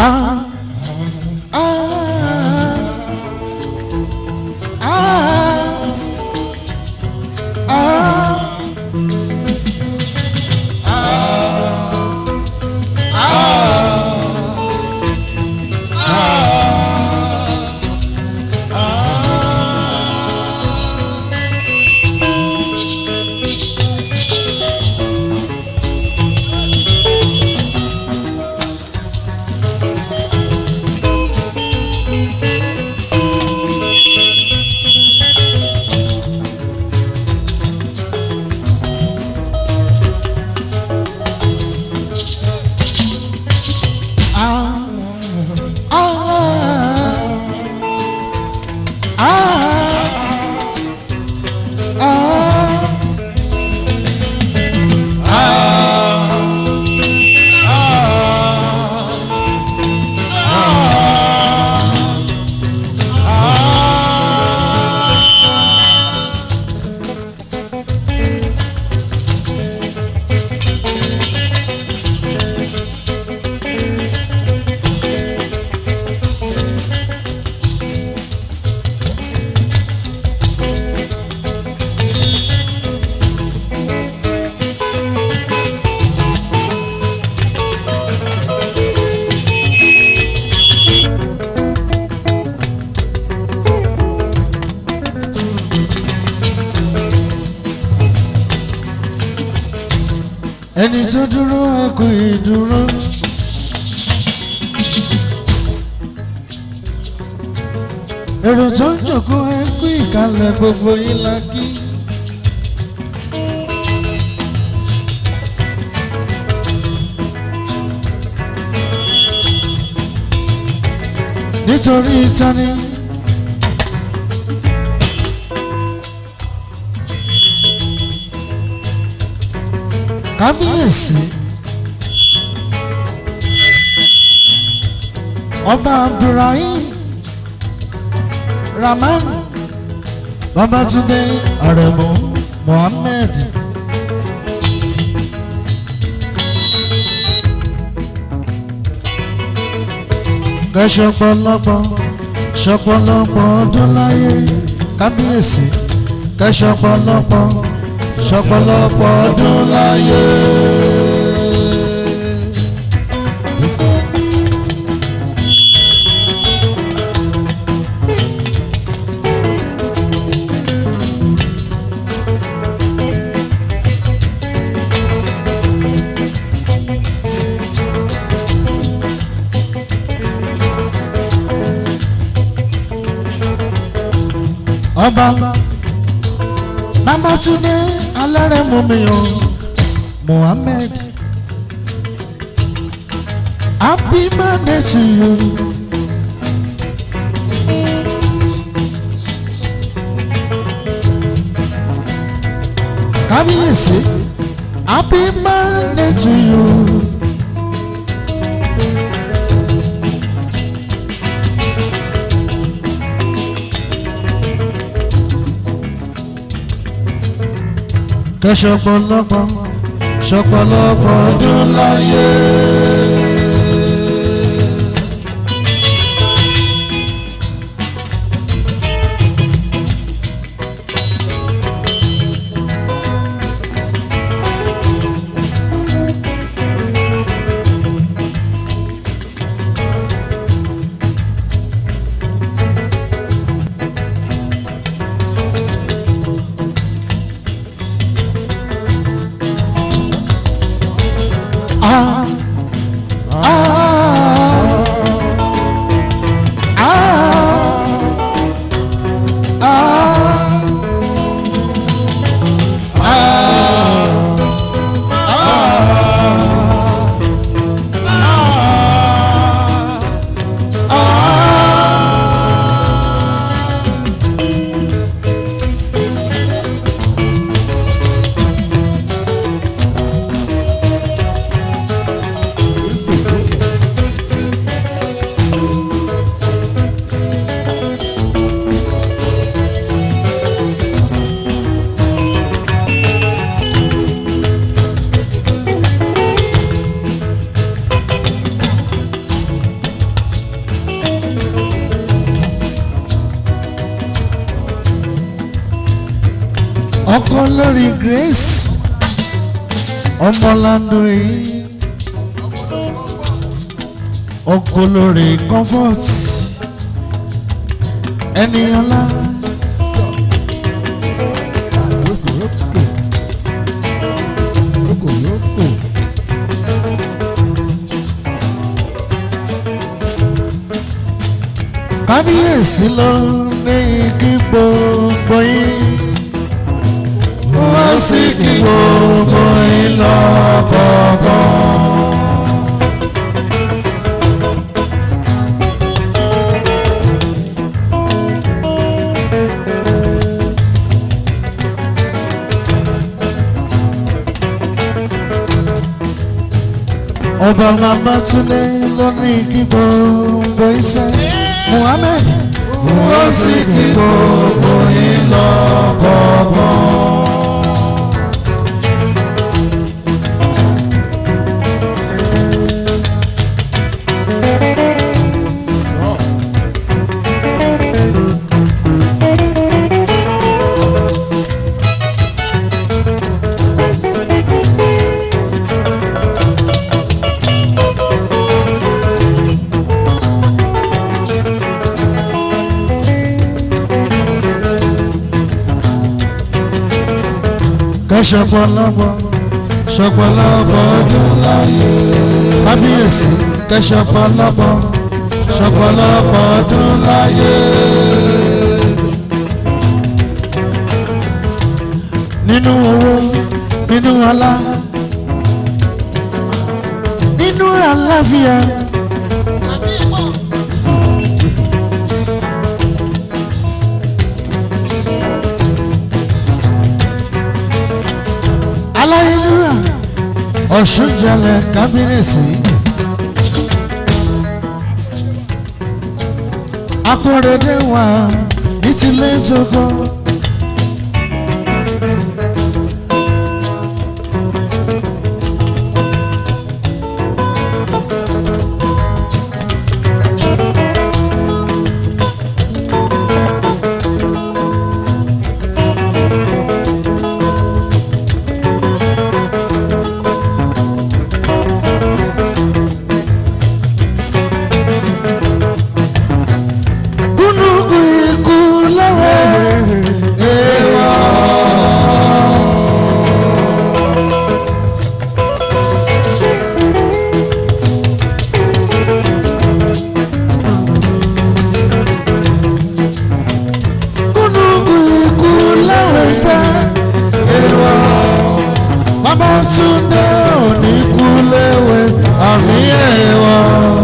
Ah, ah, ah, ah, ah, ah, ah. ẹni tó dúró ẹkùn ìdúró. èrò tó ń jòkó ẹkùn ìkàlẹ̀ gbogbo yín la kí. nítorí tani. kábíyèsí ọba abdulrahim rahman babatunde aremu mohammed kẹsọpọlọpọ sọpọlọpọ ọdún láyé kábíyèsí kẹsọpọlọpọ sọpọlọpọ ọdún láyé. ọba babatunde alárẹ̀mọ̀mìyàn mohammed happy birthday to you. kábíyèsí happy birthday to you. kẹsọpọlọpọ sọpọlọpọ ọdún láyé. ah ọkọ lórí grace ọmọlandu yìí ọkọ lórí comfort ẹni ọlá kábíyèsí ló ní kí gbogbo yín wọ́n sì kí gbogbo yín lọ́kọ̀ọ̀kan. ọba Babátúndé ló ní kí gbogbo iṣẹ́ Muhammed wọ́n sì kí gbogbo yín lọ́kọ̀ọ̀kan. kẹsọpọlọpọ sọpọlọpọ ọdún láyé kábíyèsí kẹsọpọlọpọ sọpọlọpọ ọdún láyé. nínú owó nínú ọlá nínú àlàáfíà. aláyélúwà ọ̀ṣunjalẹ̀ kábírèsí akóredé wà ní tilé tókò. kúnúkú ikú lọ́wọ́ ẹ̀wọ̀. kúnúkú ikú lọ́wọ́ ẹ̀sẹ̀ ẹ̀wọ̀. Babátúndé òní kú léwe àmì ẹ̀wọ̀.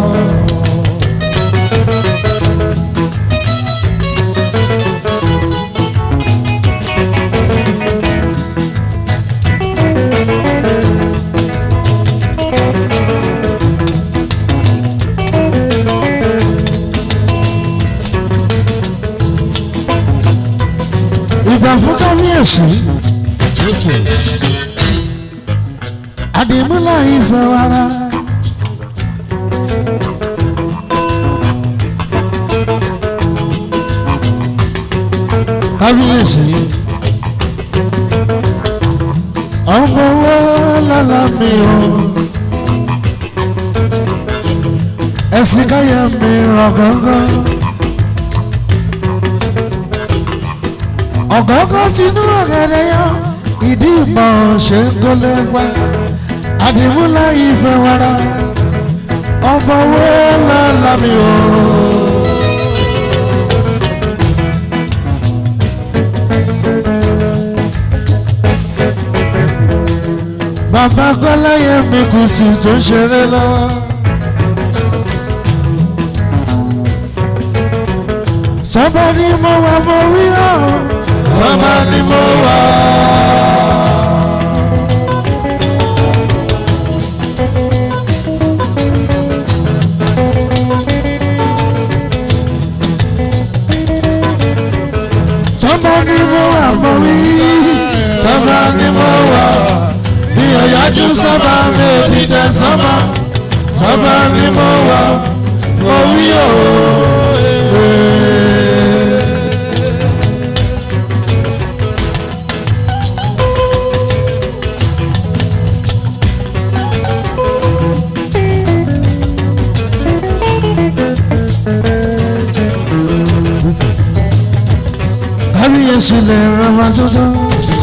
ìgbà fún kábíyèsí àdìmúlà ìfẹ́ wàrà. kábíyèsí ọmọ owó lọ́la mi o ẹ̀sìn káyọ̀ mi rọ̀ gángan. ọ̀gọ́gọ́ tinú ọ̀gẹ̀dẹ̀ yọ ìdí ìmọ̀ ṣe ń kólé gbá àdìmúlá ìfẹ́ wara ọmọ owó lọ́la mi o. bàbá kọ́láyé mi kù sí tó ń ṣeré lọ́wọ́. sábà ní mo wà mo wí ọ́ sábà ní mo wà. sábà ní mo wà mo wí sábà ní mo wà. mi ò yájú sábà mi ò ní tẹ sábà sábà ní mo wà mo wí ọ́. kábíyèsí lè rán wa tuntun.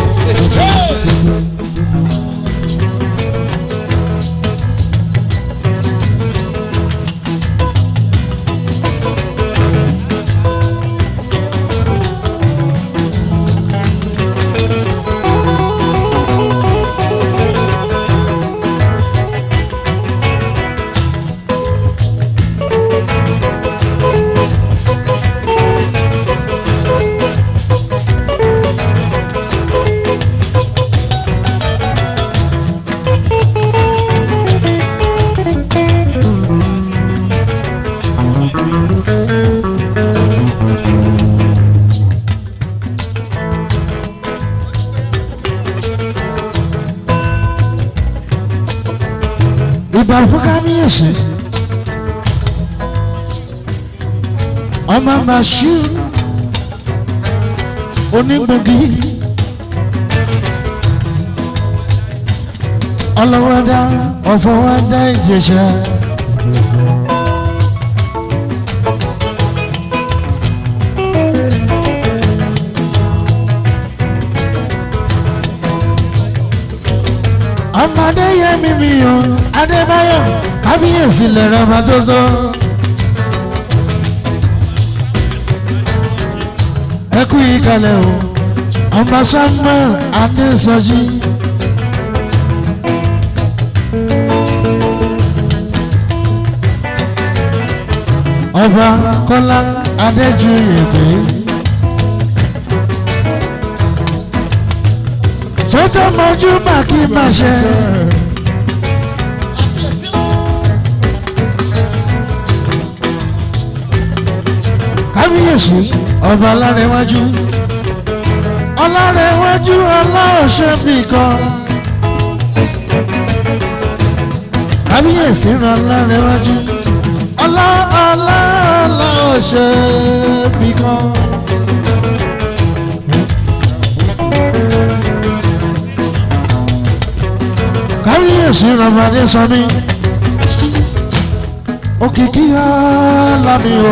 ìgbà fún kábíyèsí ọmọ màṣú onígbògi ọlọ́wọ́dá ọ̀fọwọ́dá ìjẹsà. ọmọdé yẹmi mi o adébáyọ̀ kábíyèsí lẹrọ ọba tó sọ. ẹ kú ìkàlẹ̀ o ọmọ samuel adésọjí. ọba kọ́lá adéjúyèdè. sọ́tọ̀ mọ́jú màkì máa ṣe. kábíyèsí ọba alárẹ̀wájú ọlárẹ̀wájú aláọ̀ṣẹ́ nìkan. kábíyèsí ran alárẹ̀wájú ọlá ọlá aláọ̀ṣẹ́ nìkan. kábíyèsí ramadé sami òkìkí alámi o.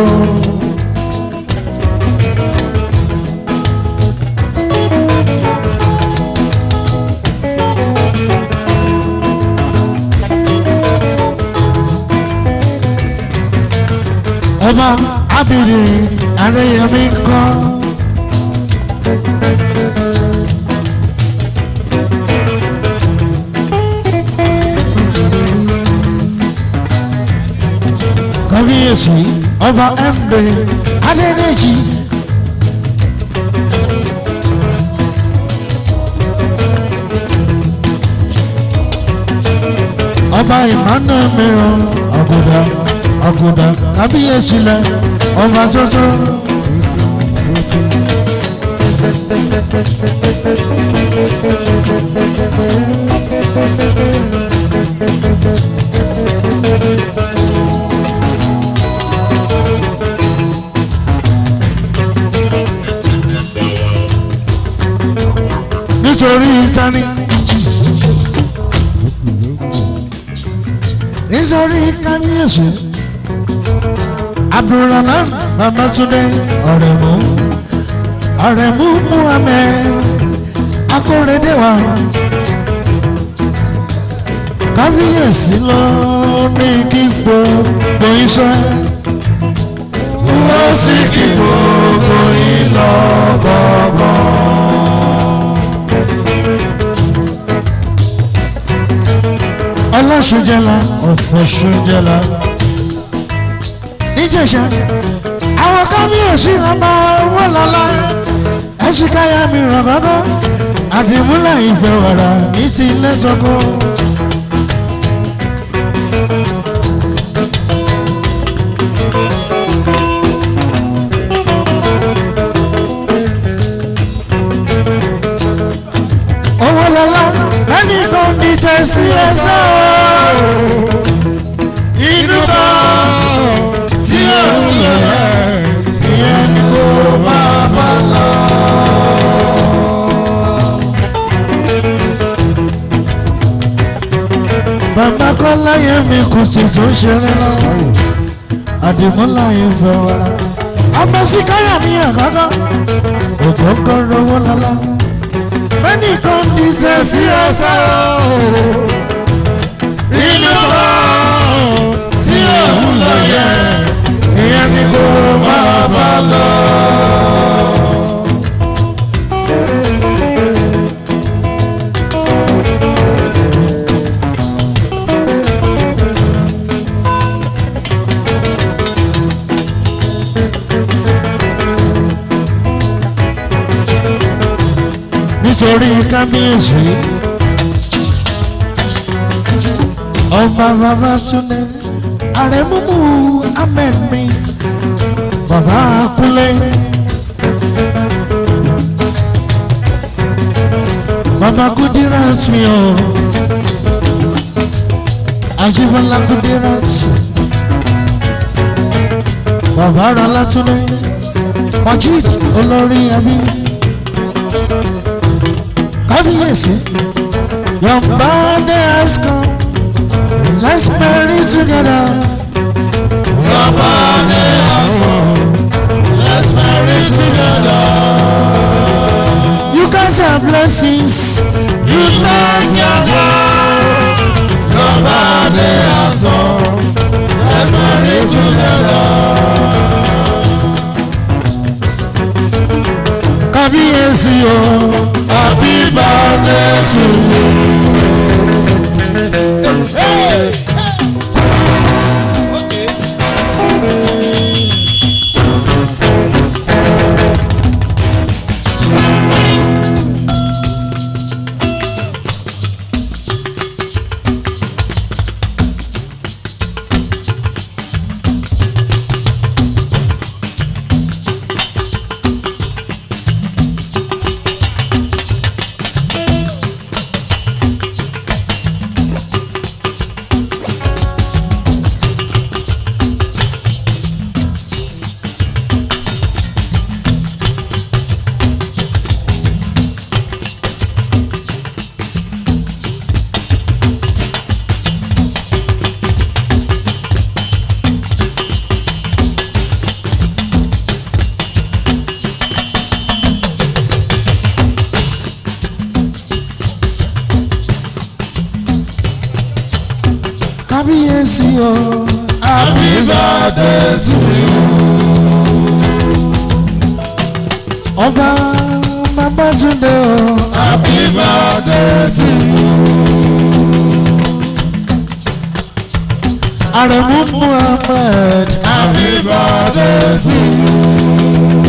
ọba abiri adéyẹmí kọ́. kábíyèsí ọba md adédèjì. ọba emmanuel mìíràn àgùdà àgùdà kábíyèsí lẹ ọba tuntun. nítorí sani. nítorí kábíyèsí abdulrahman babatunde ọ̀rẹ́mú ọ̀rẹ́mú muhammed akóredéwà kábíyèsí lọ ní kí gbogbo iṣẹ́ wọ́n sì kí gbogbo yín lọ gbọ̀ngàn. ọlọ́sùnjẹ́la ọ̀fọ̀sùnjẹ́la níjẹ̀ṣà àwọn kábíyèsí ọba wọ́lọ́lá ẹ̀ṣíkáyà mi ràn gọ́gọ́ àdìmúlà ìfẹ́ wàrà ní ti ilé tọkọ. owó lọ́lá lẹ́ni kan ní tẹ̀sí ẹ̀sọ́ inú kan tí ó ń yẹ ìyẹn ni kò máa bá lọ. bàbá kọ́lá yẹn mi kù sí tó ń ṣeré lọ́wọ́ àdìmúlà yẹn fẹ́ wàrà ọmọ sí káyà mi rẹ̀ kọ́kọ́ òjò ń kọ́ lówó lọ́lá ẹnìkan ní tẹ̀sí ẹsẹ̀ inú kan tí òun lọ yẹ ìyẹn ni kò máa bá lọ. nítorí kábíyèsí ọba Babátúndé àrẹ̀múmú ahmed mi bàbá Kúnlé bàbá Kudirat mi o Àjíbọ́lá Kudirat bàbá Rọlátúndé Majid olórí ẹbí kábíyèsí your body has come let's marry together. Your body has come. Let's marry together. you guys are blessings. You thank your God. Your body has come. Let's marry together. kábíyèsí o. Happy birthday to you. kábíyèsí o. Happy birthday to you. ọba Babátúndé o. Happy birthday to you. àrẹ̀múmú ahmed. Happy birthday to you.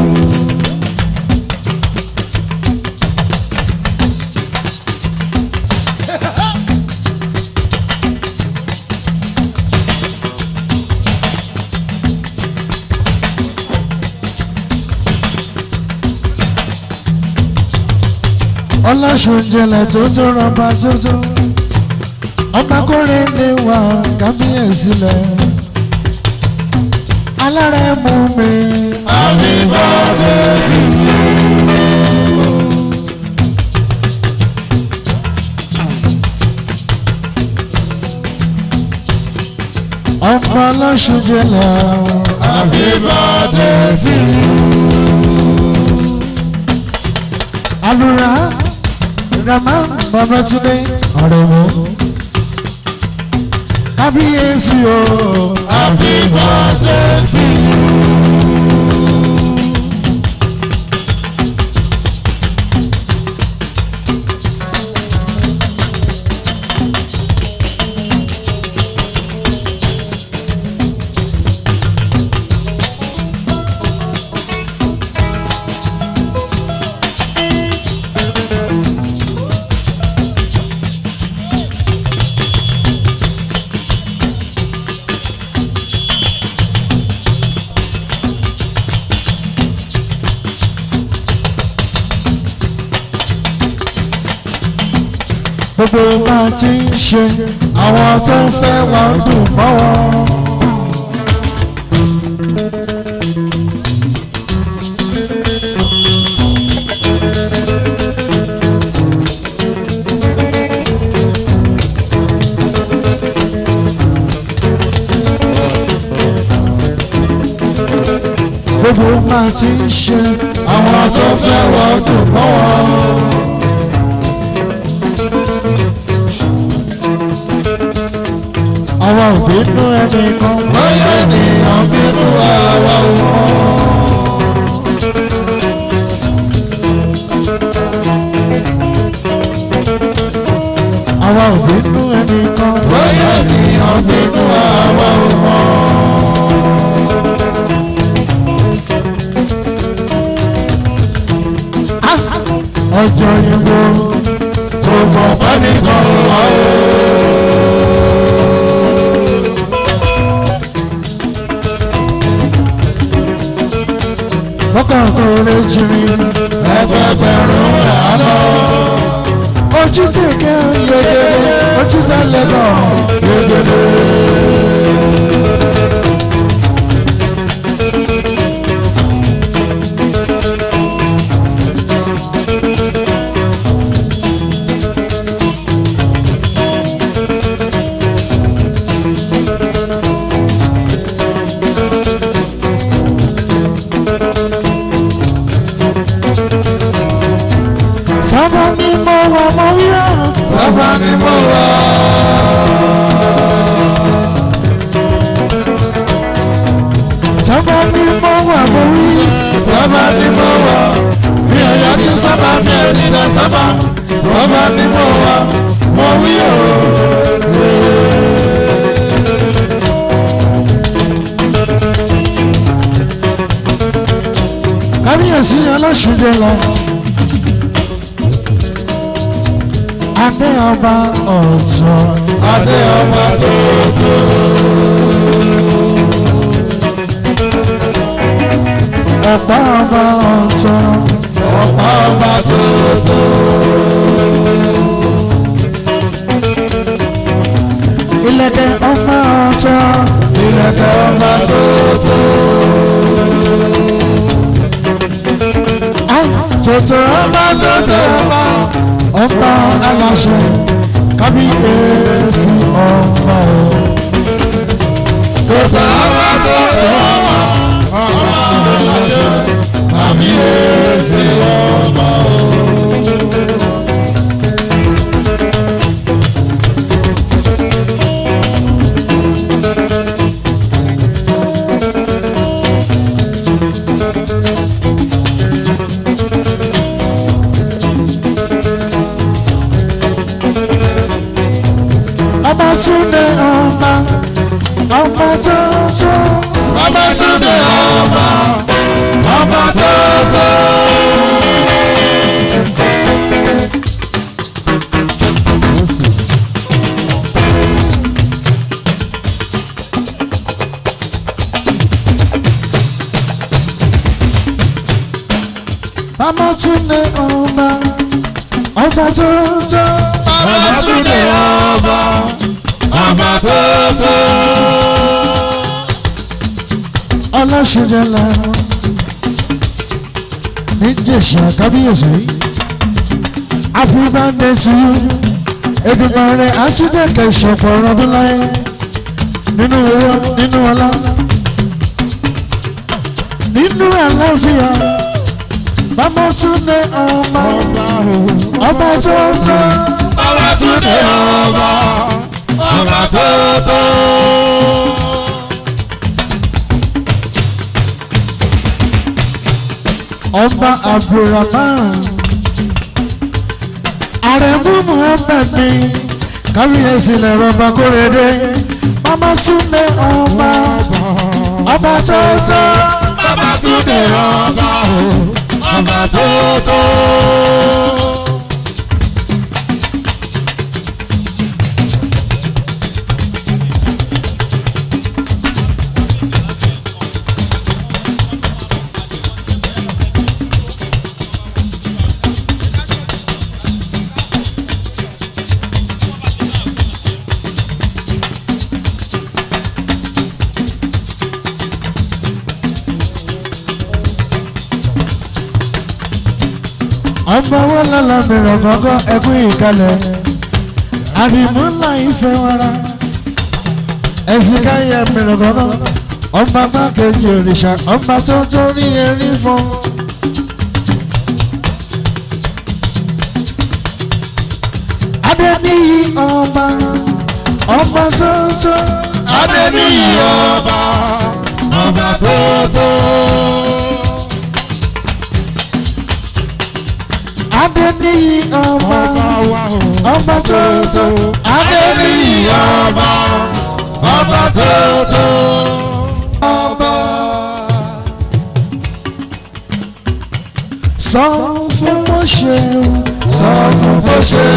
ọlọ́sùnjẹlẹ̀ tó tó rọba tó tó. ọmọkùnrin lè wà kábíyèsí lẹ̀. alárẹ̀mú mi. Happy birthday to you. ọmọ ọlọ́sùnjẹlẹ̀ o. Happy birthday to you. alura rahman Babátúndé àrẹ̀mú. kábíyèsí o. Happy birthday to you. gbogbo bá ti ń ṣe àwọn tó ń fẹ́ wọn dùn mọ́ wọn. gbogbo máa ti ń ṣe àwọn tó fẹ́ wọ́n dùn mọ́ wọn. àwa ò bínú ẹnìkan bóyá ènìyàn bínú àwa ò mọ̀. àwa ò bínú ẹnìkan bóyá ènìyàn bínú àwa ò mọ̀. Ah! ọjọ́ yẹn wo kò mọ̀ pẹ́nìkan wà ó. lọ́kàn kò lè jìnnì ẹgbẹgbẹ̀rún àlọ́. ojú tí kẹ́ yegede ojú sálẹ̀ kan yegede. sábà ní mo wà mọ́ wíyà sábà ni mo wà. sábà ní mo wà mọ́ wí sábà ni mo wà. mi ò yọjú sábà mi ò dìde sábà. sábà ni mo wà. mo wí o. kábíyèsí aláṣùjẹ lọ. adé ọba ọ̀tún adé ọba tuntun. ọ̀pá ọba ọ̀tún ọ̀pá ọba tuntun. ilẹ̀kẹ̀ ọba ọ̀tún ilẹ̀kẹ̀ ọba tuntun. tuntun ọba tuntun ọba ọba aláṣẹ kábíyèsí ọba o. kòtà ọba tuntun. ọba aláṣẹ àmì èsì ọba o. ọba túnde ọba ọba tuntun ọba túnde ọba ọba tuntun. ọba túnde ọba ọba tuntun ọba túnde ọba ọba tuntun. ọlọ́ṣẹ́jẹ́ la níjẹ̀ṣà kábíyèsí happy birthday to you Èdùmàrè àtúndẹ̀kẹ̀ ìṣọ̀pọ̀ ọdún láyé nínú owó nínú ọlá nínú àlàáfíà bàbá túnde ọba ọba tuntun ọba túnde ọba ọba tuntun. ọba abdulrahman àrẹ̀mú muhammed ní kábíyèsí lẹ̀rọ ọba kórèdé bàbá túnde ọba ọba tuntun. ọba túnde ọba ọba tuntun. ọmọ wọn lọ́la mìíràn gángan ẹkún ìkàlẹ̀ àdìmúlà ìfẹ́ wara ẹ̀sìn káyà mìíràn gángan ọba mákejì òrìṣà ọba tó tó rí erí fún. adéníyí ọba ọba tó tó. adéníyí ọba ọba tó tó. adéníyí ọba ọba tó tó. adéníyí ọba ọba tó tó. ọba. sọ fún bó ṣe sọ fún bó ṣe.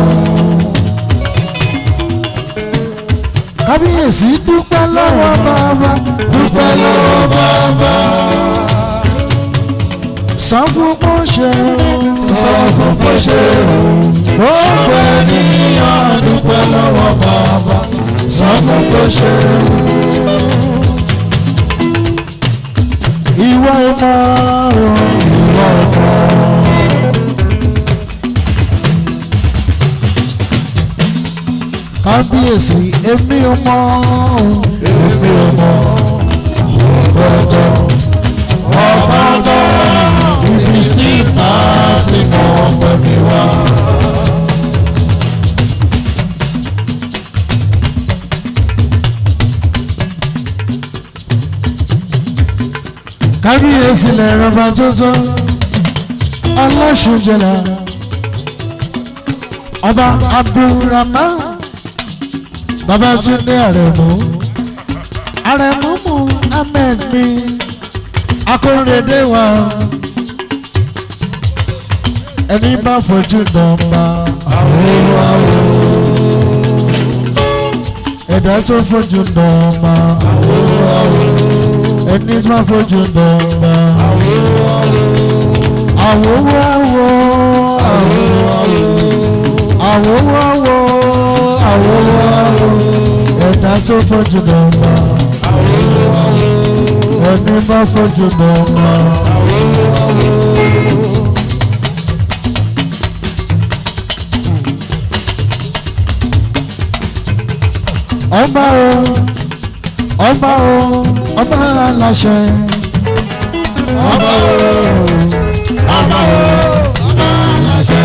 kábíyèsí dúpẹ́ lọ́wọ́ bàbá dúpẹ́ lọ́wọ́ bàbá. sọ fún bó ṣe sọ fún bó ṣe. gbogbo ènìyàn dúpẹ́ lọ́wọ́ bàbá. sọ fún bó ṣe. ìwọ ìmọ̀ ìwọ ọkọ. kábíyèsí èmi ò mọ̀ èmi ò mọ̀ ọ̀gbọ́dọ̀ ọ̀gbọ́dọ̀ ibi sí ìta tí mo pẹ̀ mí wá. kábíyèsí lẹ́rọ̀bà tuntun ọlọ́ṣunjẹlá ọba abdulrahman babatunde arẹ̀mú arẹ̀mú mu ahmed mi akóredé wa ẹni bá fojú nọmba àwòrán àwò ẹ̀dá tó fojú nọmba àwòrán àwò ẹni bá fojú nọmba àwòrán àwò àwòrán àwò àwòrán ẹ̀dá tó fojú nọmba ẹni bá fojú nọmba. ọba o ọba o ọba aláṣẹ ọba o ọba o ọba aláṣẹ.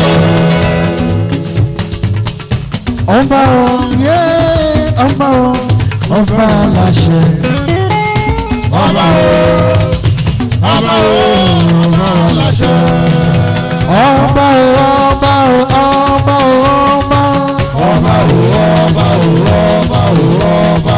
ọba o yé ọba o ọba aláṣẹ ọba o ọba o ọba aláṣẹ. ọba o ọba o ọba o ọba ọba o ọba o ọba o ọba.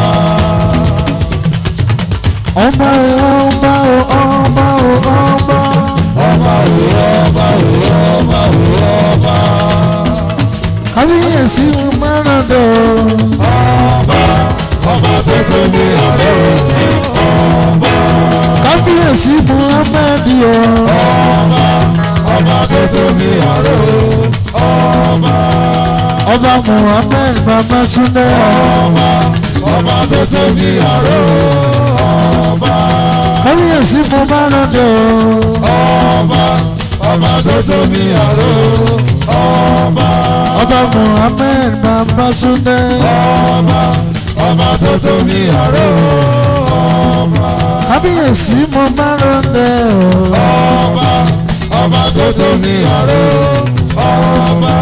ọba o ọba o ọba o ọba ọba o ọba o ọba o ọba. kábíyèsí mẹ́ràndó ọba ọba tó tóbi àrẹ ọba. kábíyèsí muhammed o ọba ọba tó tóbi àrẹ ọba. ọba muhammed babatunde ọba ọba tó tóbi àrẹ ọba. kábíyèsí mẹ́ràndó ọba ọba tó tóbi àrẹ ọba. ọba muhammed babatunde ọba ọba tó tóbi àrẹ ọba. kábíyèsí mẹ́ràndó ọba ọba tó tóbi àrẹ ọba.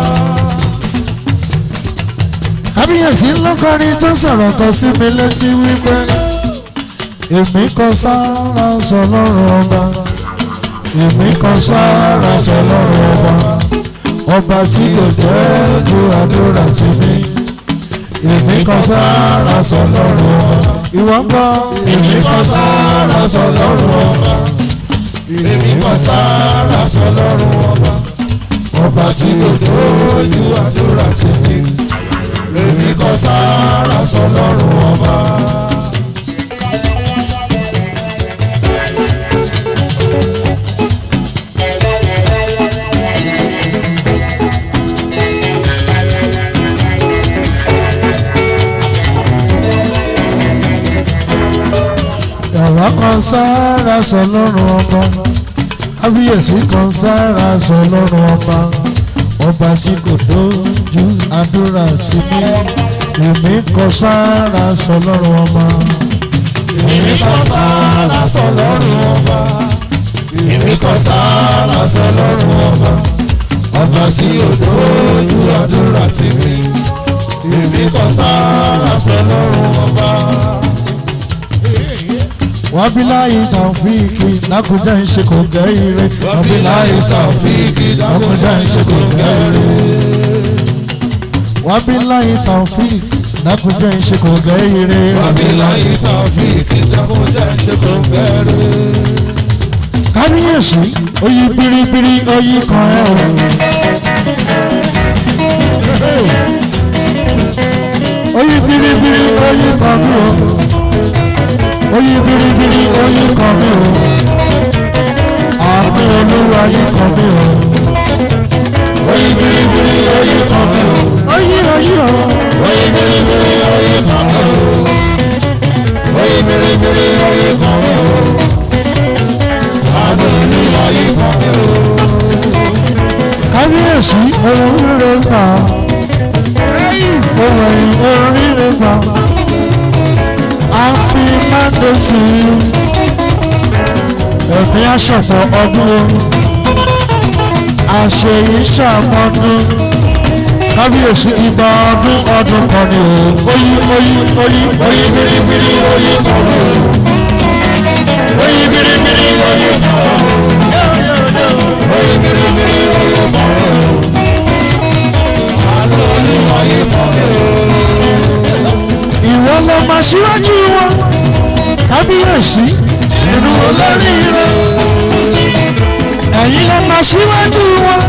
kábíyèsí lọ́kọrin tó sọ̀rọ̀ kan sí mi létí wípé èmi kan sára sọ lọ́rùn ọba èmi kan sára sọ lọ́rùn ọba ọba tí kò jẹ́ ju àdúrà tì mí èmi kan sára sọ lọ́rùn ọba ìwọ ń kọ́ èmi kan sára sọ lọ́rùn ọba èmi kan sára sọ lọ́rùn ọba ọba tí kò dójú àdúrà tì mí èmi kan sára sọ lọ́rùn ọba. àwa kan sára sọ lọ́rùn ọba kábíyèsí kan sára sọ lọ́rùn ọba ọba tí kò dójú àdúrà sí mi èmi kan sára sọ lọ́rùn ọba èmi kọ́ sára sọ lọ́rùn ọba èmi kọ́ sára sọ lọ́rùn ọba ọba tí ò dójú àdúrà tì mí èmi kọ́ sára sọ lọ́rùn ọba. wabilayi taofiki lakunjẹ ń ṣe kò gẹ́ ire wabilayi taofiki lakunjẹ ń ṣe kò gẹ́ ire. wabilayi taofiki lakunjẹ ń ṣe kò gẹ́ ire wabilayi taofiki lakunjẹ ń ṣe kò gẹ́ ire. kábíyèsí oyi biribiri oyi kan ẹ o. oyi biribiri oyi kan mi o. oyi biribiri oyi kan mi o. àmì olúwa yìí kan mi o. oyi biribiri oyi kan mi o. oyi oyi o. oyi biribiri oyi kan mi o. oyi biribiri oyi kan mi o. àmì olúwa yìí kan mi o. kábíyèsí ohun rere gbà ohun ẹ̀yìn ohun rere gbà happy monday to you ẹ̀mí aṣọ̀pọ̀ ọdún àṣeyí ṣàmọ́dún kábíyèsí ìgbà ọdún ọdún kan ni o oyi oyi oyi oyi biribiri oyi kan mi o. oyi biribiri oyi kan mi o. oyi biribiri oyi kan mi o. àmì olúwa yìí kan mi o. ìwọ ló máa ṣíwájú wọn kábíyèsí nínú olórí rẹ ẹ̀yin ló máa ṣíwájú wọn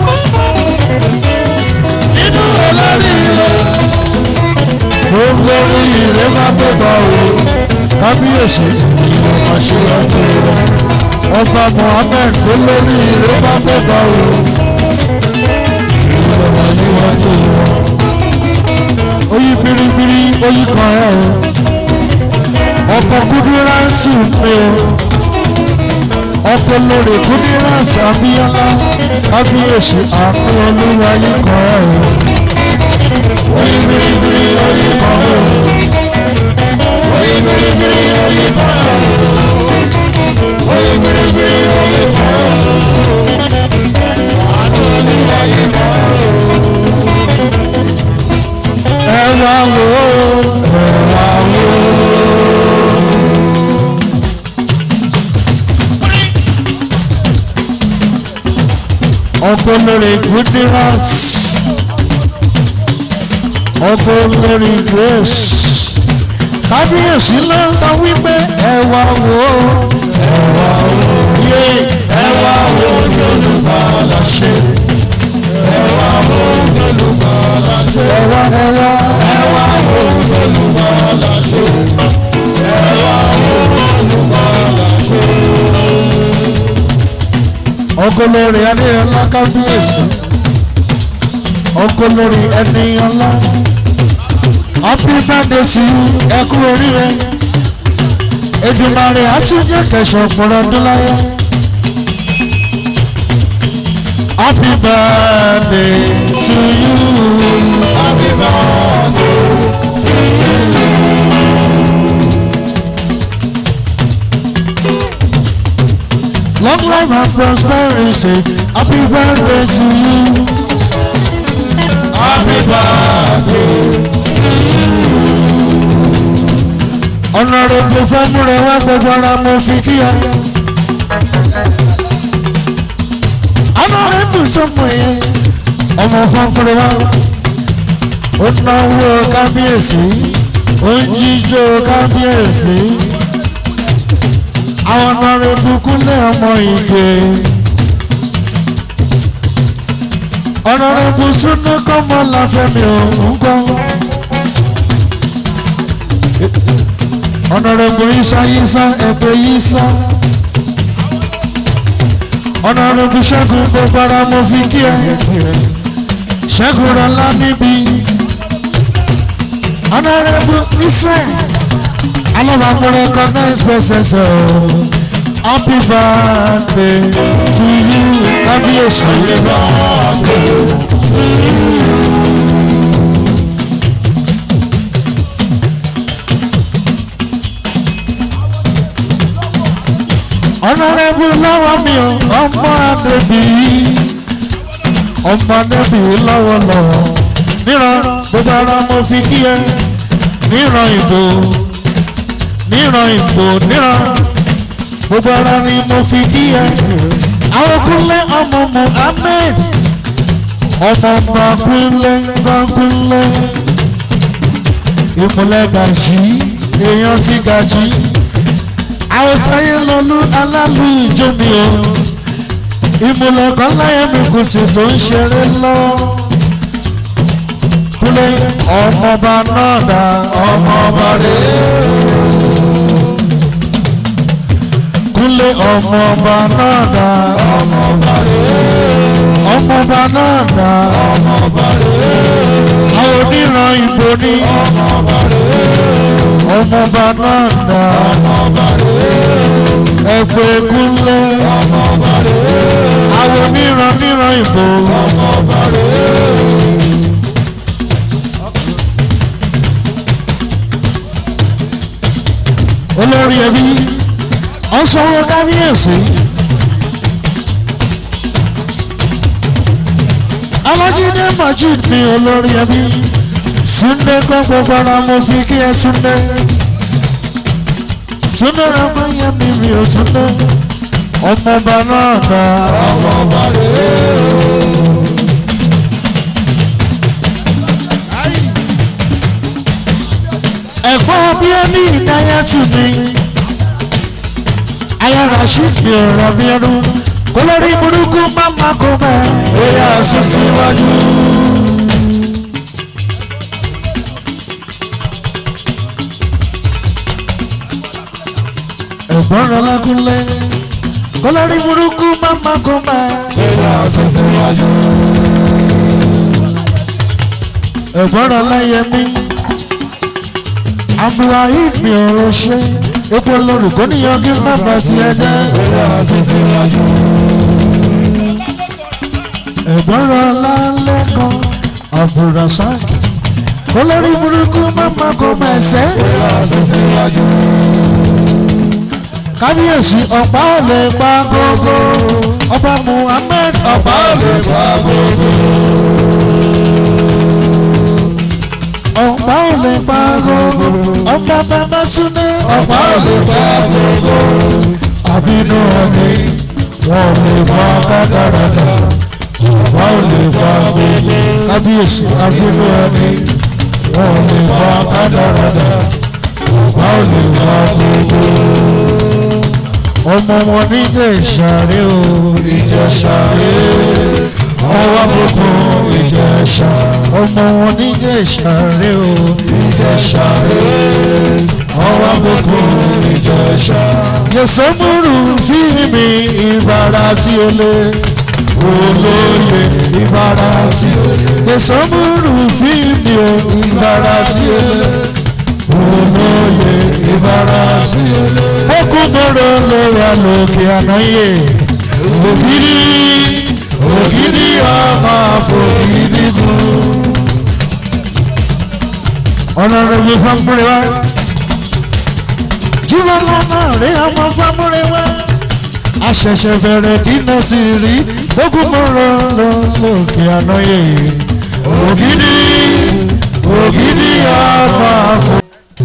nínú olórí rẹ gbogbo orí rẹ máa bẹ̀bọ̀ o kábíyèsí ìwọ máa ṣíwájú wọn ọba mohammed olórí rẹ máa bẹ̀bọ̀ o ìwọ máa ṣíwájú wọn oyi biribiri oyi kan ẹ o ọkọ kúndínláǹsì mi o ọkọ lórí kúndínláǹsì abíyálá kábíyèsí àánú olúwa yìí kan ẹ o oyi biribiri oyi kan mi o. oyi biribiri oyi kan mi o. oyi biribiri oyi kan mi o. àmì olúwa yìí kan mi o. ẹ wá wò ó ẹ wá wò ó. ọkọ lórí kúndínláǹsì ọkọ lórí grace kábíyèsí ló ń sọ wípé ẹ wá wò ó ẹ wá wò ó yé ẹ wá wò ó lólùbàlà ṣe ẹ wá wo olùbàlà ṣe. ẹ wá ẹ wá ẹ wá wo olùbàlà ṣe. ẹ wá wo olùbàlà ṣe. ọkọ lórí adéyọlá kábíyèsí ọkọ lórí ẹnìyànlá happy birthday sí ẹ kú oríire Èdùmàrè àtúnjẹ kẹsàn ọgbọ̀n ọdún láyé happy birthday to you happy birthday to you. long life and prosperity happy birthday to you happy birthday. ọ̀nàrẹ́bù fẹ́múrẹ́ wá gbogbo ara mo fi kí ẹ. ọ̀nàrẹ́bù tó mọ̀ yẹn ọmọ fọ́nkúrẹ́ wá. ó náwó kábíyèsí ó ń jíjó kábíyèsí. àwọn ọ̀nàrẹ́bù kúnlẹ̀ ọmọ ìgbé. ọ̀nàrẹ́bù tún ní kọ́mọ láfẹ́mi òun gbọ́. ọ̀nàrẹ́bù isa yisa ẹ̀pẹ́ yisa ọ̀nàrẹ́bù ṣẹ́gun gbogbo ara mo fi kí ẹ ṣẹ́gun rọlá níbi ọ̀nàrẹ́bù israel alábàámu recognize persons o happy birthday to you kábíyèsí. happy birthday to you. ọ̀nàrẹ́bù lọ́wọ́ mi ò ọmọ àdébí ọmọ àdébí lọ́wọ́lọ́wọ́ níran gbogbo ara mo fi kí ẹ níran ìbò níran ìbò níran gbogbo ara ni mo fi kí ẹ àwọn kúnlẹ̀ ọmọ Muhammed ọmọ ọmọ kúnlẹ̀ kúnlẹ̀ ìmùlẹ̀ gàjí èèyàn ti gàjí àwọn táyé lọlú alálù ìjómi o ìmùlẹ̀ kan láyé mi kù tí tó ń ṣeré lọ kúnlẹ̀ ọmọọba náà dá ọmọọba rèé. kúnlé ọmọọba náà dá ọmọọba ọmọọba náà dá ọmọọba àwọn oníran ìbò ní ọmọọba náà dá ọmọọba ẹgbẹ́ kúnlé àwọn oníran níran ìbò ọmọọba olórí ẹbí ọ̀sánwó kábíyèsí alájídé majid ní olórí ẹbí súndé kọ́ gbogbo ara mo fi kí ẹ súndé súndé ramáyé mi mi ò túndé ọmọọba náà dá ọmọọba rèé. ẹ̀gbọ́n bí ó ní ìdáyà tù mí aya rasheed mi ò rọ bí ẹnu kó lórí burúkú máma kó bẹ́ẹ̀ ó yà sí síwájú. ẹ̀gbọ́n rẹ lákúnlẹ̀ kó lórí burúkú máma kó bẹ́ẹ̀ ó yà sí síwájú. ẹ̀gbọ́n rẹ láyẹmí abdulrahim mi ò rọ ṣe epo lórúkọ níyan kí bàbá ti ẹ jẹ́. ẹ̀gbọ́n rọ lálẹ́ kan abdulrasaq olórí burúkú máma kò mẹ̀sẹ̀. kábíyèsí ọ̀pá ò lè pa gógó ọba muhammed ọ̀pá ò lè pa gógó. ọ̀pá ò lè pa gógó ọba babatunde ọ̀pá ò lè pa gógó àbínú ọ̀nì wọn ò lè pa kádàrádà ọ̀pá ò lè pa gógó kábíyèsí àbínú ọ̀nì wọn ò lè pa kádàrádà ọ̀pá ò lè pa gógó ọmọ wọn níjẹ ìṣàrẹ o ìjẹsàrẹ ọwọ́ àbùkù ìjẹsà ọmọ wọn níjẹ ìṣàrẹ o ìjẹsàrẹ ọwọ́ àbùkù ìjẹsà. yẹsẹmúrù fíìmì ìbára tí ó lé olóye ìbára tí ó lé yẹsẹmúrù fíìmì ìbára tí ó lé olóye ìbára tí ó lé okùnbọ̀rọ̀ ló wà lókè ànáyè ògiri ògiri ọmọ àfògiri gùn. ọ̀nà rẹ̀ mi fámúrẹ́ wá jíwọ́ lọ́nà rẹ̀ ọmọ fámúrẹ́ wá àṣẹ̀ṣẹ̀ bẹ̀rẹ̀ dínà sí rí okùnbọ̀rọ̀ ló lókè ànáyè ògiri ògiri ọmọ àfògiri.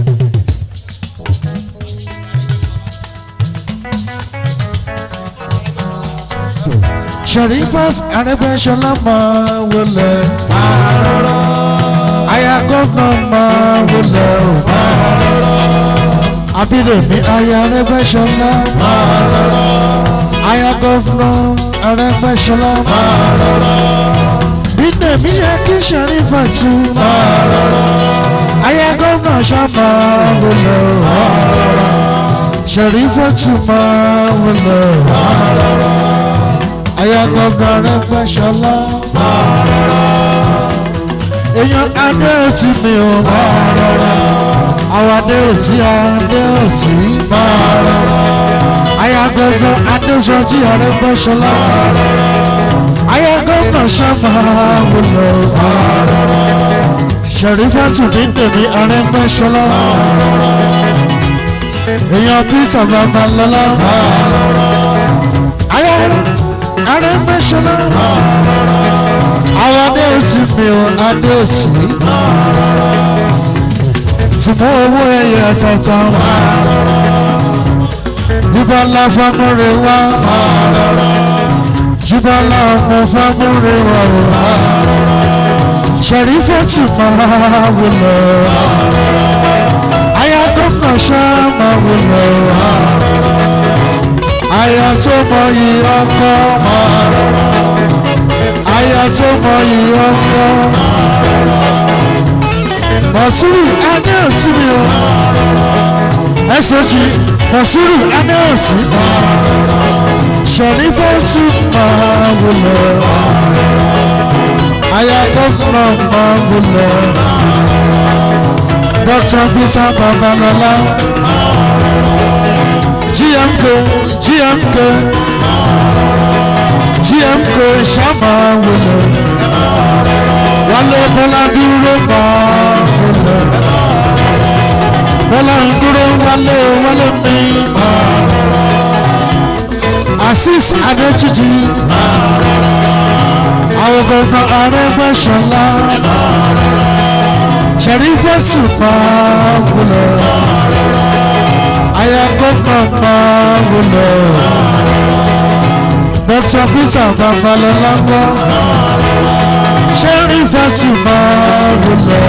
Sharifas Arẹ́gbẹ́ṣọlá máa wọlé máa rọrọ. Aya gómìnà máa wọlé o máa rọrọ. Abídèmí aya Arẹ́gbẹ́ṣọlá máa rọrọ. Aya gómìnà Arẹ́gbẹ́ṣọlá máa rọrọ. Bídèmí yẹ kí Sharifat máa rọrọ. Aya gómìnà ṣá máa wọlé o máa rọrọ. Sharifat máa wọlé o máa rọrọ ayagbọgbà rẹ fẹ́ ṣọlá. máa rọra. èèyàn adé òtí mi ò máa rọra. àwọn adé òtí adé òtí máa rọra. ayagbọgbà adéṣọjí ọrẹ fẹ́ ṣọlá. máa rọra. ayagbọgbà ṣàmà wúlò. máa rọra. ṣèrífàtù ní tèmi ọrẹ fẹ́ ṣọlá. máa rọra. èèyàn peter babalọlá. máa rọra ayé arẹ́gbẹ́sọ̀lá àwọn adé òsì mi ò adé òsì tí mo owó ẹyẹ tata bíbọ́lá fámúre wá jùbọ́lá ọmọ fámúre wá o ṣẹ̀rífẹ́tì máa wọlé aya gómìnà ṣá máa wọlé aya tó mọ yìí ọkọ aya tó mọ yìí ọkọ mọ̀súrù adéòsí mi o ẹ̀sọ́jì mọ̀súrù adéòsí ṣẹ̀rífẹ́tì máa wọlé aya gómìnà máa wọlé dr peter babalọla gmk gmk gmk ṣàmà wọlé wálé bọ́lá dúró máa wọlé bọ́lá ń dúró wálé wálé mi asis adéjìjì àwọn gbọ̀ngàn arẹ́gbẹ́sọ̀lá sẹ̀rífẹ́sì máa wúlò aya gómìnà máa wúlò dr peter babalọlá gbọ́ sẹ̀rífẹ́sì máa wúlò.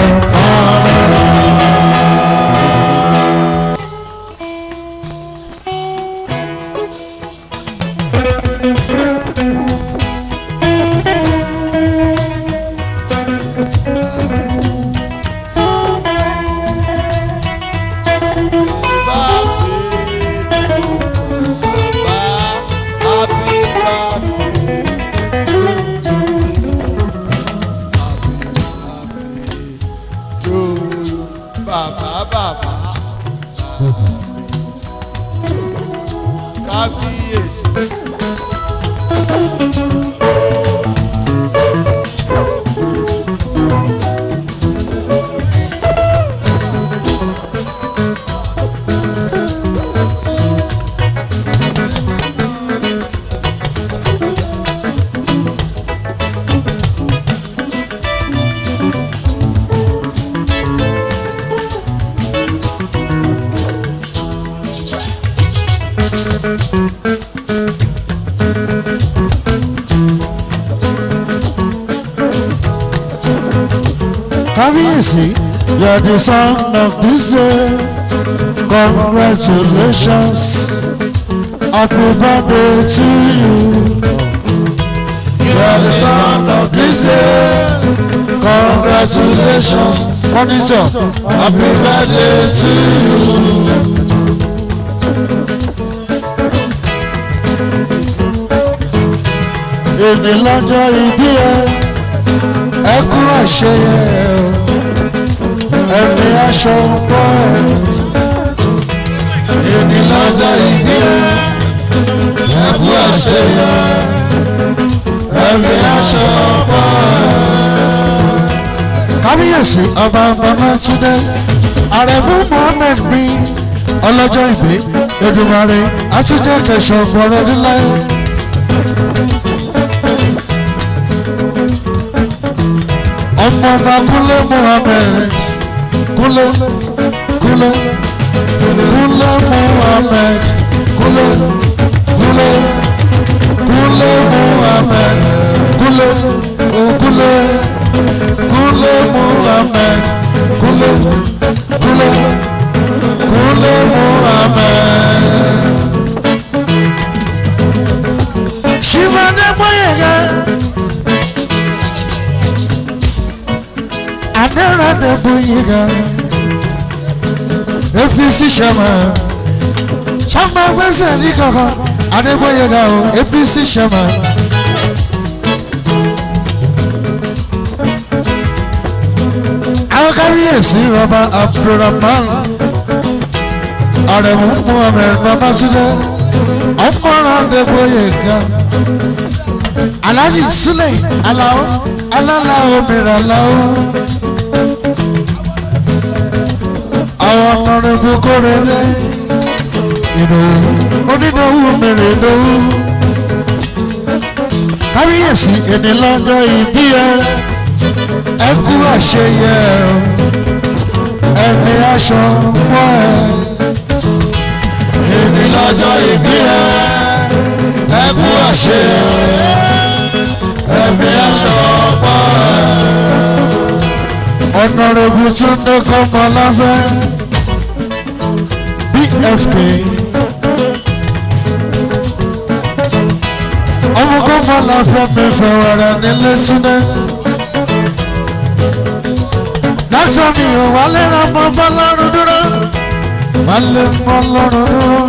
Bàbá bàbá kábíyèsí. kábíyèsí you are the son of this day congratulations happy birthday to you you are the son of this day congratulations monitor happy birthday to you. èmi lọ́jọ́ ìbí ẹ ẹkún àṣeyẹ ẹ̀mí aṣọ pọ̀ ẹ̀ èmi lọ́jọ́ ìbí ẹ ẹkún àṣeyẹ ẹ̀mí aṣọ pọ̀ ẹ̀. kábíyèsí ọba babatunde àrẹ̀mú mohammed bí ọlọ́jọ́ ìbí Èdùmàrè àtijọ́ kẹsàn-án gbọ́rọ̀ níláyé. ọmọọba kúnlé muhammed kúnlé kúnlé kúnlé muhammed kúnlé kúnlé kúnlé muhammed kúnlé kúnlé kúnlé muhammed kúnlé kúnlé kúnlé muhammed. ṣìmọ̀dé bóyá adẹ́rẹ́dẹ́ bóyá apc ṣẹ̀mà ṣàmà gbèsè ní kankan adébóyèga o apc ṣẹ̀mà. àwọn kábíyèsí ọba abdulrahman arẹ̀mú muhammed babatunde ọmọràn adébóyèga alhaji sule alao alálàó mìíràn alao. àwọn ọ̀nàrẹ́bù kórè dé ìdòwú onídòwú mèrè ìdòwú kábíyèsí èmi lọ́jọ́ ìbí ẹ ẹ kú àṣeyẹ ẹ̀mí aṣọ pọ̀ ẹ. èmi lọ́jọ́ ìbí ẹ ẹ kú àṣeyẹ ẹ̀mí aṣọ pọ̀ ẹ. ọ̀nàrẹ́bù túndé kọ́mọláfẹ́ bfk ọmọ kọ́mọláfẹ́ mi fẹ̀wẹ̀rẹ̀ nílé túndé láti mi ò wálé ra mọ́ bọ́lọ́run dúró wálé mọ́ lọ́run dúró.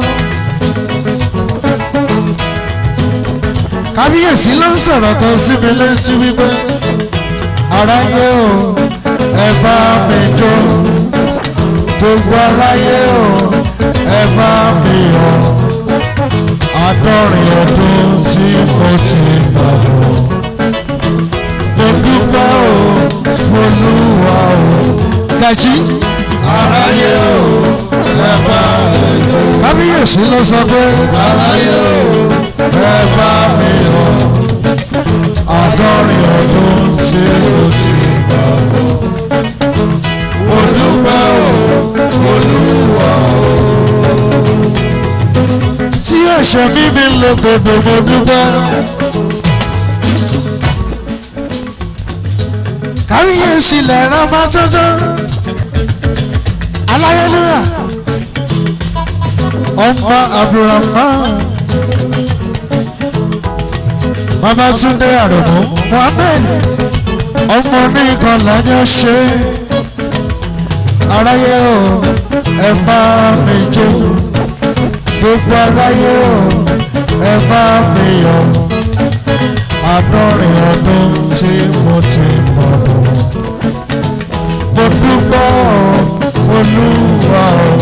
kábíyèsí ló ń sọ̀rọ̀ kan sí mi létí wípé aráyé o ẹ bá mi jó gbogbo aráyé o ẹ bá mi yọ̀ àádọ́rin ọdún tí mo ti gbà bọ̀ mo dúpẹ́ o folúwa o gàjí aráyé o ẹ bá mi jó kábíyèsí ló sọ pé aráyé o ẹ bá mi yọ̀ àádọ́rin ọdún tí mo ti gbà bọ̀ mo dúpẹ́ o olúwa o. tí ẹ̀ṣẹ̀ mímí lè gbòdò mo dúpẹ́. káríyèsí lẹ́rọ máa tọ́jọ́ aláyélúyà ọmọ abdulrahman babatunde àròmọ mohammed ọmọ oníkan lájọ ṣe aráyé o ẹ bá mi jó gbogbo aráyé o ẹ bá mi yọ̀ àádọ́rin ọdún tí mo ti mọ̀ bọ̀ mo dúpẹ́ o olúwa o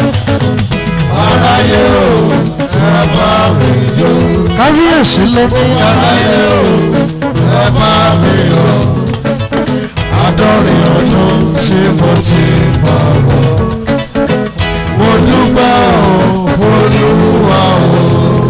aráyé o ẹ bá mi jó kábíyèsí ló ní aráyé o ẹ bá mi yọ̀ àádọ́rin ọdún tí mo ti mọ̀ bọ̀ mo dúpẹ́ o olúwa o.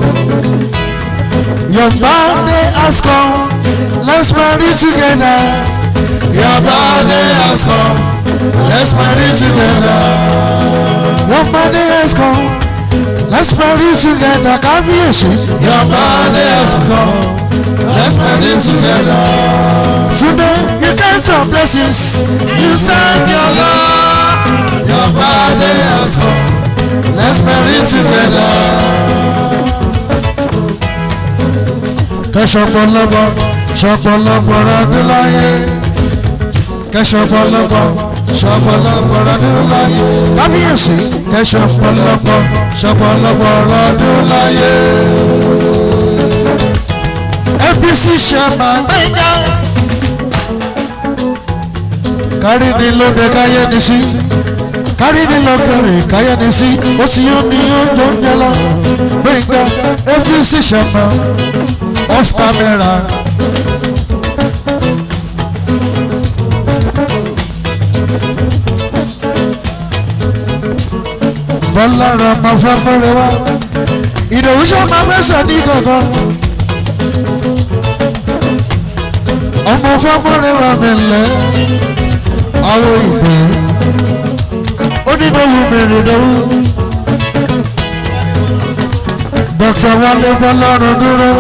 your birthday has come let's marry together Your birthday has come, let's marry together. your birthday has come let's marry together kábíyèsí Your birthday has come, let's marry together. today you get some blessings You sang your love. Your birthday has come, let's marry together. kẹsọpọlọpọ sọpọlọpọ rọdún láyé kẹsọpọlọpọ sọpọlọpọ rọdún láyé kábíyèsí kẹsọpọlọpọ sọpọlọpọ rọdún láyé apc ṣẹma gbẹngà kárí ni lóde káyé ni sí kárí ni lọkẹrẹ káyé ni sí ó sì yóò ní oúnjẹ oúnjẹ lọ gbẹngà apc ṣẹma off camera. bọ́lá ra máa fẹ́ mọ́rẹ́ wá ìdòwú ṣe máa fẹ́ sọ ní gangan. ọmọ fẹ́ mọ́rẹ́ wá mi lẹ́ àwọn ìgbé onídòwú mèrè dòwú. dókítà wálé bọ́lọ́run dúró.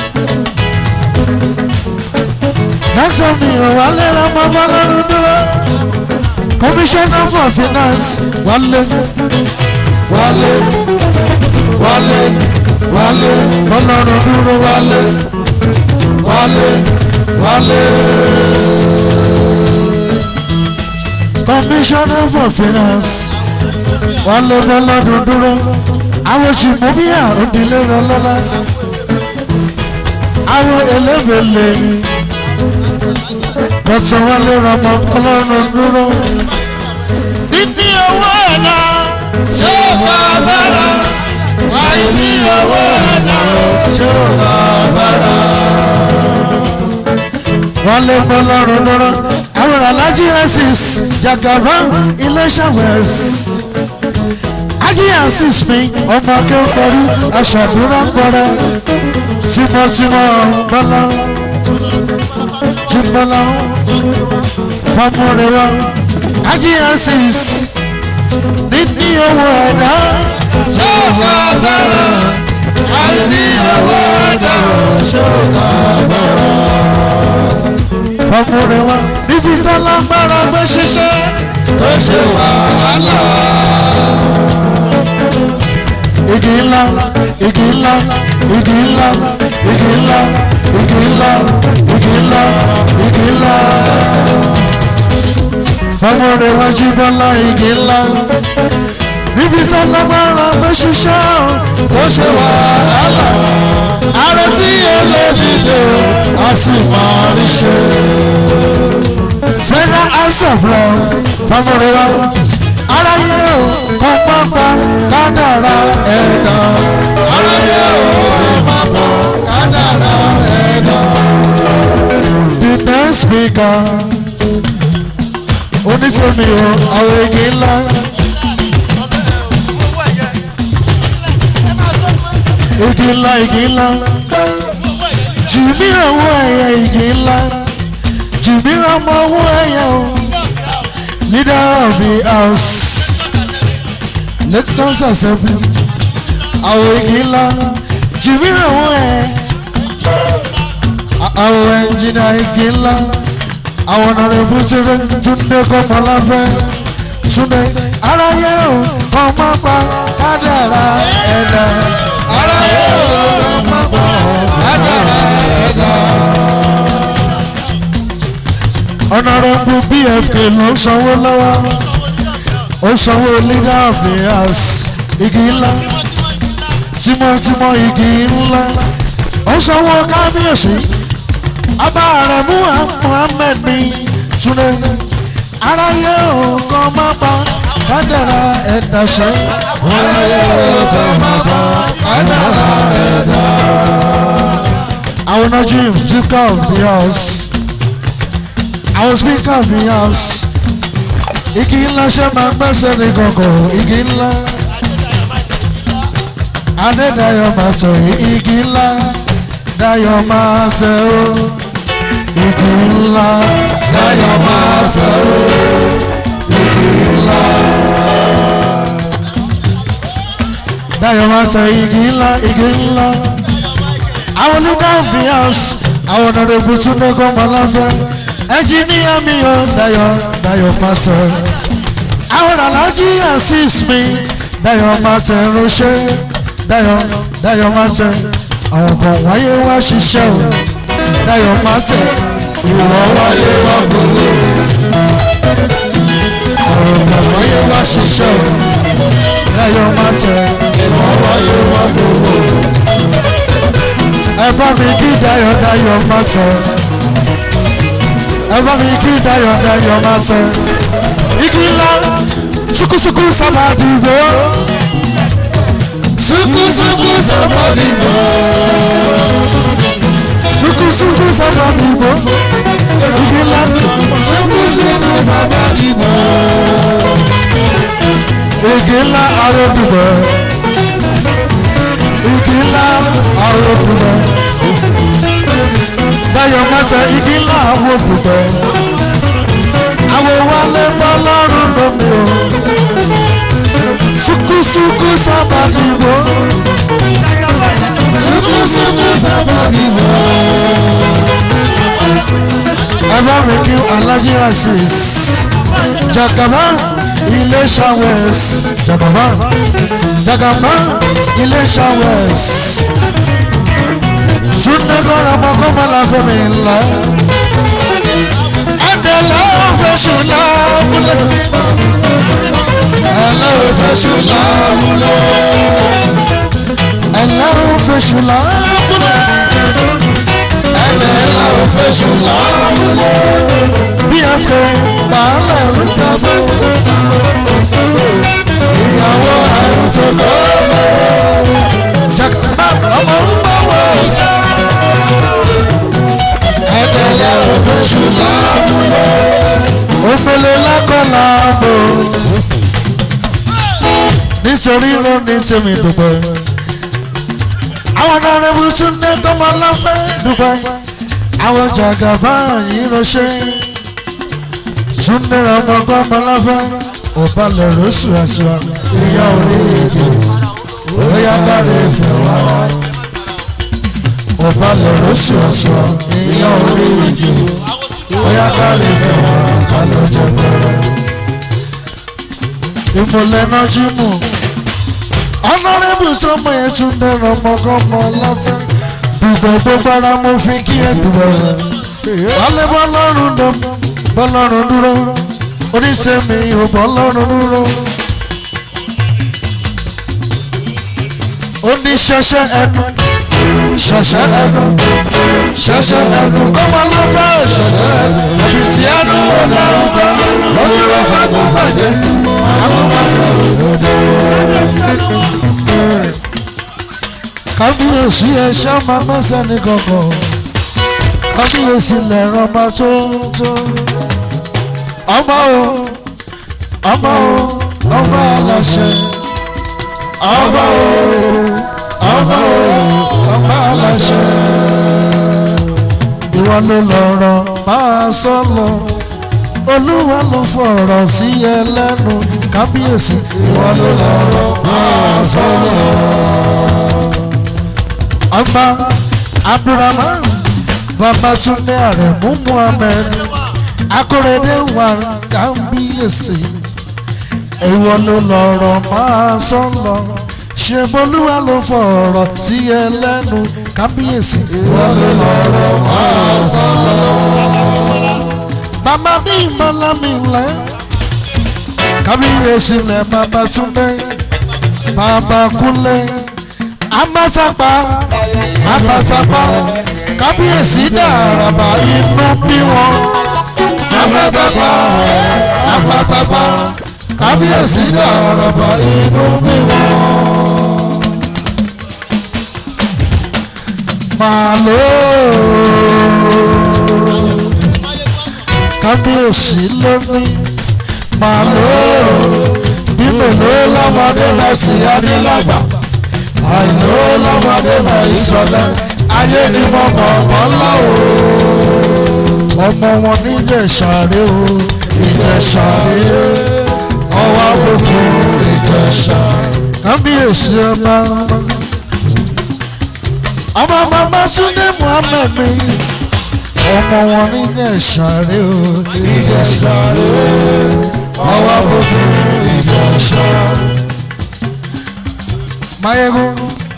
dókítà mi ò wálé ọmọ bọ́lọ́run dúró. commissioner for finance wálé wálé wálé wálé bọ́lọ́run dúró wálé wálé wálé. commissioner for finance wálé bọ́lọ́run dúró àwọn òṣìmọ́bíà òdìlé rọlọ́lá àwọn elébèlè dọ́tọ̀ wálé rọmọ ọlọ́run dúró. níní owó ẹ̀dá Ṣé o bá bára? Wáyé sí owó ẹ̀dá o. Ṣé o bá bára? wálé ọlọ́run dúró. àwọn alájí rẹ́sìs jagaban iléeṣẹ́ wẹ̀s. ají asis mi ọmọ akẹ́kọ̀ọ́ aṣàdúrà kọrẹ tímọ́tímọ́ bọ́lá tímọ́lá fọmọrẹwà ají asis níní owó ẹ̀dá ṣọ́ọ̀bù agbára àìsí owó ẹ̀dá ṣọ́ọ̀bù agbára. fọmọrẹwà níbi sọlá gbára gbé ṣiṣẹ́ tó ṣe wàhálà. igi ńlá igi ńlá igi ńlá igi ńlá igi ńlá igi ńlá igi ńlá fọmọrẹwà jí bọ́lá igi ńlá níbi sọlá gbára gbé ṣiṣẹ́ tó ṣe wàhálà. ààrẹ tí olódìdè a sì máa rí ṣe. federal house of law fọmọrẹwà aráyé o kọ́ pápá kádàrá ẹ̀dá aráyé ò má bọ̀ kádàrá ẹ̀dá. the next speaker oníṣòmi o àwọn igi ńlá igi ńlá igi ńlá jìmíràn owó ẹ̀yẹ igi ńlá jìmíràn mọ owó ẹ̀yẹ o leader of the house lectors assembly àwọn igi ńlá jìmíràn owó ẹ̀yẹ àwọn ẹnjìnà igi ńlá àwọn ọ̀nàrẹ́bù ṣeré túndé kọ́mọláfẹ́ túndé aráyé o ọmọ pa kádàrá ẹ̀dá aráyé ò má bọ̀ kádàrá ẹ̀dá. ọ̀nàrẹ́bù bfk ló ń sanwó lọ́wọ́ ó sanwó leader of the house igi ńlá tímọ́tímọ́ igi ńlá ó sanwó kábíyèsí ọba rẹ̀ mú muhammed ní túnde aráyé òkò má pa kádàrá ẹ̀dá ṣe aráyé ò má bọ̀ kádàrá ẹ̀dá. àwọn najim speaker of the house àwọn speaker of the house igi ńlá ṣe máa gbẹ́sẹ̀ ní kọ̀kọ̀ igi ńlá adédayọ̀ máa tẹ̀ igi ńlá dayọ̀ máa tẹ̀ ó igi ńlá dayọ̀ máa tẹ̀ ó igi ńlá dayọ̀ máa tẹ̀ igi ńlá igi ńlá àwọn leader of the house àwọn ọ̀nàdẹ̀bù tún ní kọ́ máa láfẹ́ ẹnjìníà mi ò dayọ̀ dayọ̀ máa tẹ̀ àwọn alájí assist mi dayọ̀ máa tẹ̀ ránṣẹ́ dayọ̀ dayọ̀ máa tẹ̀ àwọn kan wáyé wá ṣiṣẹ́ o dayọ̀ máa tẹ̀ ìwọ wáyé wá gbogbo. àwọn kan wáyé wá ṣiṣẹ́ o dayọ̀ máa tẹ̀ ìwọ wáyé wá gbogbo. ẹ bá mi kí dayọ̀ dayọ̀ máa tẹ̀ ẹ bá mi kí dayọ̀ dayọ̀ máa tẹ̀ igi ńlá sukusuku sábà dìbò sukusuku sábà dìbò. sukusuku sábà dìbò igi ńlá sukusuku sábà dìbò. igi ńlá aródùbọ̀ igi ńlá aródùbọ̀ dayọ̀ mọ́sẹ̀ igi ńlá aródùbọ̀ àwọn wálé bọ́ lọ́rùn lómi o sukusuku sábà dìbò sukusuku sábà dìbò. ẹ bá mi kí alájí rasis jagaba iléṣà west jagaba jagaba iléṣà west túnde kọ́ra mọ́kọ́ la fẹ́mi ńlá ẹ̀dẹ̀lẹ́ ọ̀fẹ́sùn lábúlé ẹlẹ́ ò fẹ́ ṣù láàmúlẹ̀. ẹ̀lẹ́ ọ̀fẹ́sùn lábúlé ẹlẹ́ ò fẹ́ ṣù láàmúlẹ̀. bí ẹ fẹ́ bàálẹ̀ ń sábẹ́ ìyàwó àrùn tó kọ́ jagaba ọmọ ń bọ̀ wọ̀ ọ̀tá. ẹlẹ́ ò fẹ́ ṣù láàmúlẹ̀. Omele lakọla bo. nítorí ló ní tèmi dúpẹ́. àwọn ọ̀nàrẹ́bù tún dé kọ́mọ lọ́pẹ́ dúpẹ́. àwọn jàgàbá yìí ránṣẹ́. súnmọ́ ọmọ kọ́mọ lọ́pẹ́. òbalẹ̀ rọ́ṣù àṣùwà ìyá orí èdè. bóyá káre ìfẹ́ wá. òbalẹ̀ rọ́ṣù àṣùwà ìyá orí èdè. bóyá káre ìfẹ́ wá. kálọ̀ jẹ́ bẹ̀rẹ̀ ìmùlẹ̀ náà jí mú. ọ̀nàrẹ́bù sọmọ yẹn tún dẹ̀rọ ọmọkọ́mọ lábẹ́. dùgbẹ́ gbogbo ara mo fi kí ẹ dùgbẹ́. wálé bọ́lọ́run dùn bọ́lọ́run dúró. oníṣẹ́mi ò bọ́lọ́run dúró. oníṣẹ́ṣẹ́ ẹnu ṣẹ̀ṣẹ̀ ẹnu ṣẹ̀ṣẹ̀ ẹnu kọ́mọ lọ́fẹ́ ṣẹ̀ṣẹ̀ ẹnu àbìsí ẹnu ọ̀làrúkọ olùrọ̀ gbàgbọ́ bàjẹ́ kábíyèsí ẹ̀ṣọ́ máa gbẹ́sẹ̀ ní kankan kábíyèsí lẹ̀rọ máa tó tó ọmọ o ọmọ o ọmọ aláṣẹ ọmọ o ọmọ o ọmọ aláṣẹ ìwọ ló lọ́rọ̀ máa sọ lọ olúwa ló fọ̀rọ̀ sí ẹ lẹ́nu kábíyèsí ìwọ ló lọ́rọ̀ máa sọ̀rọ̀. ọba abdulrahman babatunde aremu muhammed akorede wà kábíyèsí ìwọ ló lọ́rọ̀ máa sọ̀rọ̀ ṣe bolúwa ló fọ̀rọ̀ sí ẹ lẹ́nu kábíyèsí ìwọ ló lọ́rọ̀ máa sọ̀rọ̀ bàbá mi mọ́lá mi lẹ́ kábíyèsí lẹ̀ bàbá túnbẹ́ bàbá kúnlẹ̀ amásàpá amásàpá kábíyèsí dàràbà inú bí wọn amásàpá amásàpá kábíyèsí dàràbà inú bí wọn. màlúù kábíyèsí lóní màlúù bí mélòó lọ́mọdé náà sì adélágbà àìló lọ́mọdé náà ìsọ̀lẹ̀ ayé ni mo mọ̀ wọ́n láwò ọmọ wọn ní ìjẹ̀ṣàrẹ́ o ìjẹ̀ṣàrẹ́ ọwọ́ gbogbo ìjẹ̀ṣà kábíyèsí ọba ọmọ mama Túndé Muhammed mi ọmọ wọn ní ìjẹ̀ṣàrẹ́ o ìjẹ̀ṣàrẹ́ ọwọ́ gbogbo ìjẹ̀ṣà. Máyégún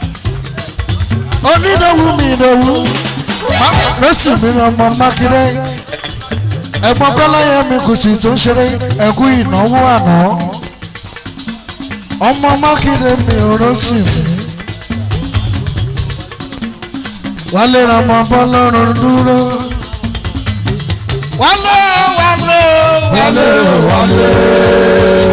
onídòwú mi ìdòwú lọ́sì mi ọmọ Mákindé ẹ̀gbọ́n kọ́láyé mi kò sì tó ń ṣeré ẹ̀kú ìnáwó àná ọmọ Mákindé mi ò rántí mi wálé ra ọmọ bọ́lọ́run dúró wálé wálé wálé wálé.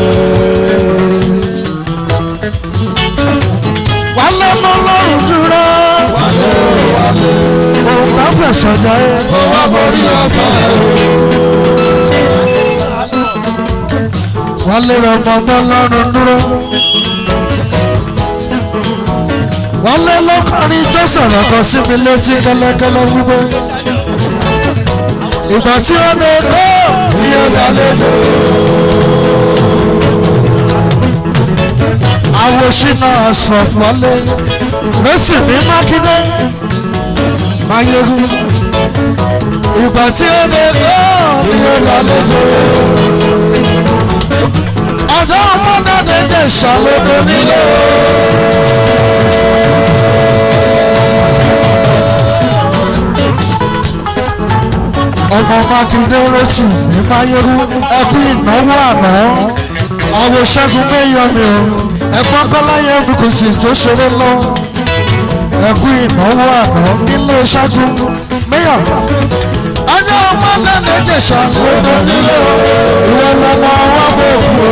wálé bọ́lọ́run dúró wálé wálé. òun bá fẹ̀sọ̀ jáde kó wá borí ọ̀tá ẹ̀ wálé ra ọmọ bọ́lọ́run dúró. wálé lọ́kàrin tó sọ̀rọ̀ kan sí mi létí kẹ́lẹ́kẹ́lẹ́ wípé ìgbà tí ó lè kó ní ọ̀dà lẹ́nu. àwòṣínà àṣọ wọlé lọ́sì ní mákindé máyégún ìgbà tí ó lè kó ní ọ̀dà lẹ́nu. ọjọ́ ọmọdé dédé ṣàlódé nílé. ọmọ mákindé rẹ́sì ní máyérú ẹkú ìnáwó àná àwọn ṣẹ́gun méyọ̀mí o ẹ̀gbọ́n kọ́láyé mi kò sì tó ṣeré lọ ẹkú ìnáwó àná nílé ṣẹ́gun méyọ̀ ọjọ́ ọmọdé méje ṣàkóso nílé o ìwọ lọmọ wa bò kú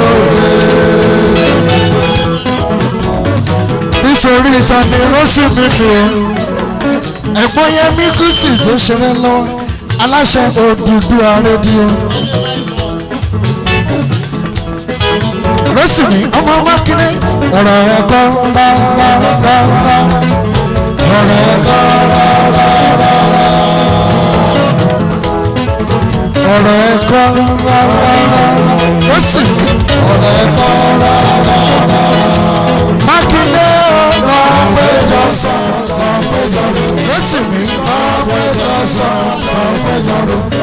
nítorí ìsàmì rẹ́sì mi ni o ẹ̀gbọ́n yẹn mi kù sì tó ṣeré lọ aláṣẹ Odùduwà rédíò rọ́sìmí ọmọ mákindé ọ̀rọ̀ ẹ̀kọ́ rárá ọ̀rọ̀ ẹ̀kọ́ rárá ọ̀rọ̀ ẹ̀kọ́ rárá rọ́sìmí ọ̀rọ̀ ẹ̀kọ́ rárá mákindé ọ̀rọ̀ péjọ sọ ọ̀rọ̀ péjọ rò rọ́sìmí ọ̀rọ̀ péjọ sọ ọ̀rọ̀ péjọ rò